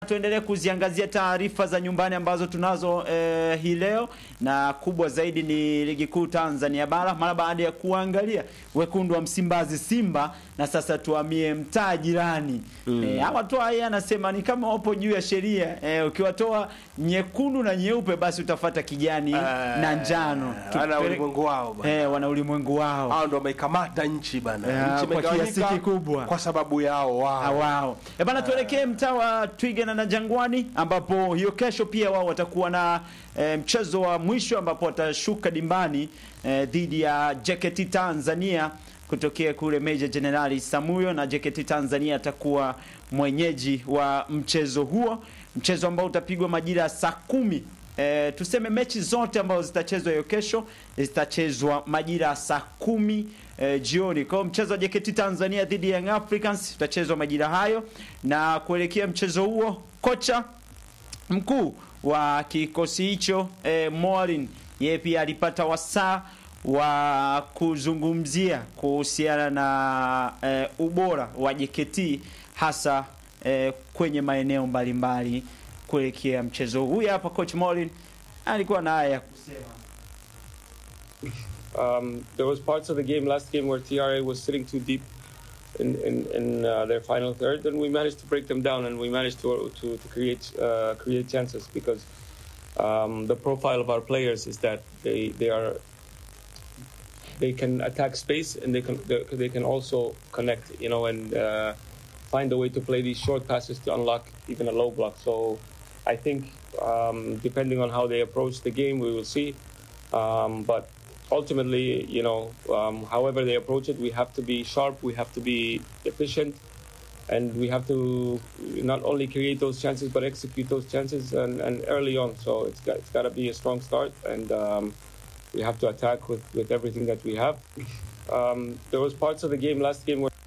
Tuendelee kuziangazia taarifa za nyumbani ambazo tunazo eh, hii leo, na kubwa zaidi ni ligi kuu Tanzania bara, mara baada ya kuangalia wekundu wa Msimbazi Simba, na sasa tuhamie mtaa jirani mm. Eh, hawa tu haya anasema ni kama wapo juu ya sheria eh, ukiwatoa nyekundu na nyeupe basi utafata kijani na njano. Wana Tupele- ulimwengu wao bwana. eh, wana ulimwengu wao Hao ndo wameikamata nchi bana. Ya, Nchi kwa imegawanyika kiasi kikubwa. kwa sababu yao Ah, wao. wao. E bana, tuelekee mtaa wa Twiga na Jangwani ambapo hiyo kesho pia wao watakuwa na e, mchezo wa mwisho ambapo watashuka dimbani e, dhidi ya JKT Tanzania kutokea kule Meja Jenerali Samuyo, na JKT Tanzania atakuwa mwenyeji wa mchezo huo, mchezo ambao utapigwa majira ya saa kumi. E, tuseme mechi zote ambazo zitachezwa hiyo kesho zitachezwa majira ya saa kumi e, jioni. Kwa hiyo mchezo wa JKT Tanzania dhidi ya Young Africans utachezwa majira hayo, na kuelekea mchezo huo kocha mkuu wa kikosi hicho e, Morin yeye pia alipata wasaa wa kuzungumzia kuhusiana na e, ubora wa JKT hasa e, kwenye maeneo mbalimbali kuelekea mchezo huu. Huyu hapa coach Morin alikuwa na haya ya kusema. Um, there was parts of the game last game where TRA was sitting too deep in in, in uh, their final third, and we managed to break them down, and we managed to to, to create uh, create chances because um, the profile of our players is that they they are they can attack space and they can they, they can also connect, you know, and uh, find a way to play these short passes to unlock even a low block. So I think um, depending on how they approach the game, we will see. Um, but ultimately, you know, um, however they approach it, we have to be sharp, we have to be efficient, and we have to not only create those chances but execute those chances and, and early on. So it's got it's got to be a strong start, and um, we have to attack with, with everything that we have. Um, there was parts of the game last game where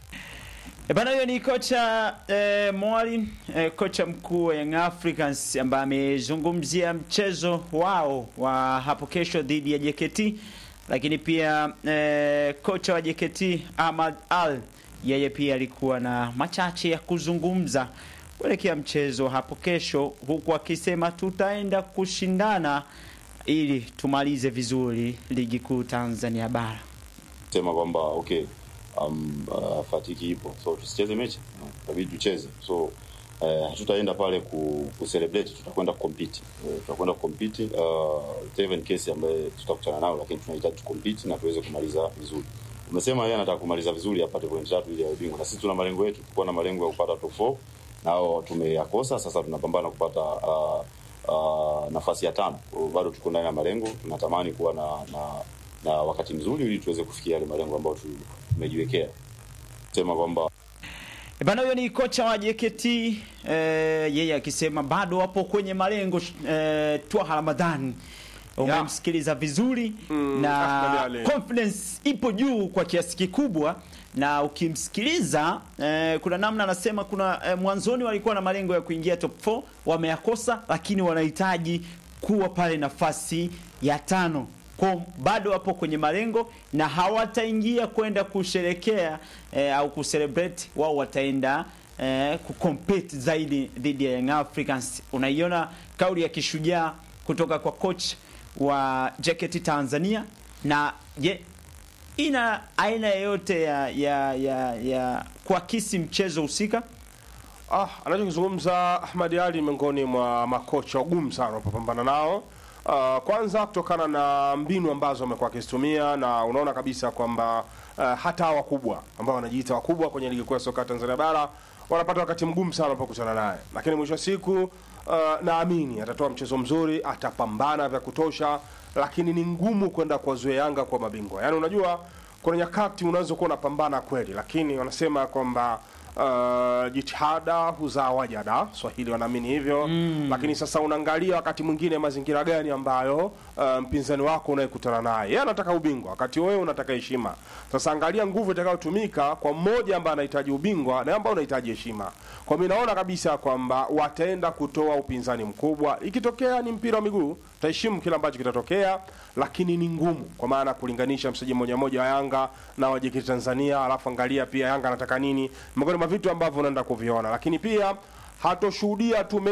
E bana, huyo ni kocha eh, Mwalimu eh, kocha mkuu wa Young Africans ambaye amezungumzia mchezo wao wa hapo kesho dhidi ya JKT, lakini pia eh, kocha wa JKT Ahmad Al yeye pia alikuwa na machache ya kuzungumza kuelekea mchezo hapo kesho, huku akisema tutaenda kushindana ili tumalize vizuri ligi kuu Tanzania bara. sema kwamba okay um, uh, fatiki ipo so tusicheze mechi inabidi tucheze so uh, hatutaenda pale ku, ku celebrate tutakwenda kucompete uh, tutakwenda kucompete uh, even case ambaye tutakutana nao lakini tunahitaji tucompete na tuweze kumaliza vizuri umesema yeye anataka kumaliza vizuri apate point tatu ili awe bingwa na sisi tuna malengo yetu tulikuwa na malengo ya kupata top 4 nao tumeyakosa sasa tunapambana kupata uh, uh, nafasi ya tano Kwa hiyo bado tuko ndani ya malengo tunatamani kuwa na, na na wakati mzuri ili tuweze kufikia yale malengo ambayo tu- tumejiwekea sema kwamba E Bana, huyo ni kocha wa JKT eh, yeye akisema bado wapo kwenye malengo eh, Twaha Ramadhani umemsikiliza vizuri Mm, na Ahmed Ali. confidence ipo juu kwa kiasi kikubwa, na ukimsikiliza eh, kuna namna anasema kuna eh, mwanzoni walikuwa na malengo ya kuingia top 4 wameyakosa, lakini wanahitaji kuwa pale nafasi ya tano kwa bado wapo kwenye malengo na hawataingia kwenda kusherekea eh, au kucelebrate. Wao wataenda eh, kucompete zaidi dhidi ya Young Africans. Unaiona kauli ya kishujaa kutoka kwa coach wa JKT Tanzania, na je, ina aina yoyote ya, ya, ya, ya kuakisi mchezo husika? Ah, anachokizungumza Ahmad Ali miongoni mwa makocha wagumu sana wanapopambana nao. Uh, kwanza kutokana na mbinu ambazo amekuwa akizitumia na unaona kabisa kwamba uh, hata hawa wakubwa ambao wanajiita wakubwa kwenye ligi kuu ya soka Tanzania bara wanapata wakati mgumu sana wanapokutana naye, lakini mwisho wa siku uh, naamini atatoa mchezo mzuri, atapambana vya kutosha, lakini ni ngumu kwenda kuwazuia Yanga kwa mabingwa. Yaani unajua kuna nyakati unaweza kuwa unapambana kweli, lakini wanasema kwamba uh, jitihada huzaa wajada, Swahili wanaamini hivyo mm. Lakini sasa unaangalia wakati mwingine mazingira gani ambayo uh, mpinzani wako unayekutana naye yeye anataka ubingwa, wakati wewe unataka heshima. Sasa angalia nguvu itakayotumika kwa mmoja ambaye anahitaji ubingwa na ambaye unahitaji heshima. Kwa mimi naona kabisa kwamba wataenda kutoa upinzani mkubwa. Ikitokea ni mpira wa miguu, taheshimu kile ambacho kitatokea, lakini ni ngumu kwa maana kulinganisha mchezaji mmoja mmoja wa Yanga na wa JKT Tanzania, alafu angalia pia Yanga anataka nini, miongoni mwa vitu ambavyo unaenda kuviona, lakini pia hatoshuhudia tu